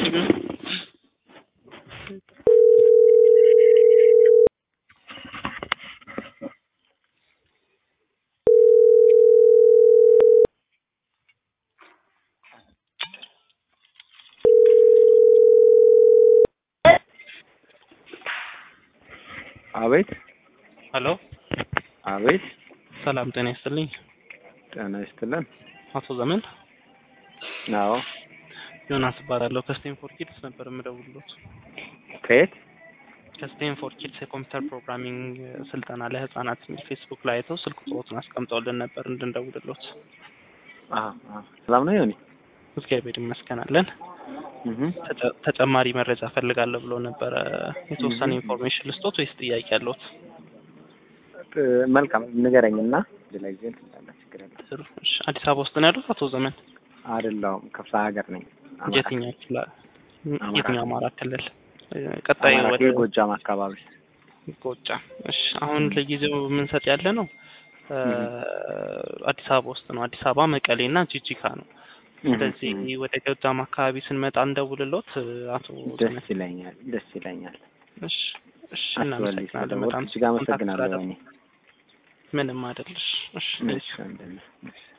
አቤት ሄሎ አቤት ሰላም ጤና ይስጥልኝ። ጤና ይስጥልን። አቶ ዘመን አዎ ዮናስ እባላለሁ። ከስቴንፎርድ ኪድስ ነበር የምደውልሎት። ከየት? ከስቴንፎርድ ኪድስ የኮምፒውተር ፕሮግራሚንግ ስልጠና ለህፃናት የሚል ፌስቡክ ላይ አይተው ስልክ ቁጥሮትን አስቀምጠውልን ነበር እንድንደውልሎት። አዎ አዎ። ሰላም ነው ዮኒ? እግዚአብሔር ይመስገን አለን። እህ ተጨ- ተጨማሪ መረጃ ፈልጋለሁ ብሎ ነበረ። የተወሰነ Mhm. ኢንፎርሜሽን ልስጦት ወይስ ጥያቄ ያለዎት? መልካም ንገረኝና ሌላ ጊዜ እንትን ችግር የለም። ጥሩ። እሺ፣ አዲስ አበባ ውስጥ ነው ያሉት አቶ ዘመን? አይደለሁም ክፍለ ሀገር ነኝ። አማራ የትኛው ክፍለ አማራ የትኛው አማራ ክልል? እ፣ ቀጣይ አማራ ወደ ክልል ጎጃም አካባቢ። ጎጃም። እሺ፣ አሁን ለጊዜው የምንሰጥ ያለ ነው እ፣ አዲስ አበባ ውስጥ ነው። አዲስ አበባ፣ መቀሌ እና ጂጂካ ነው። ስለዚህ ወደ ጎጃም አካባቢ ስንመጣ እንደውልሎት እ፣ አቶ ደስ ዘመን። ይለኛል፣ ደስ ይለኛል። እሺ፣ እሺ፣ አስበልኝ እናመሰግናለን ስለደወልክ በጣም እጅግ አመሰግናለሁ። ኮንታክት ዮኒ ምንም አይደልሽ። እሺ እሺ ወንድሜ፣ እሺ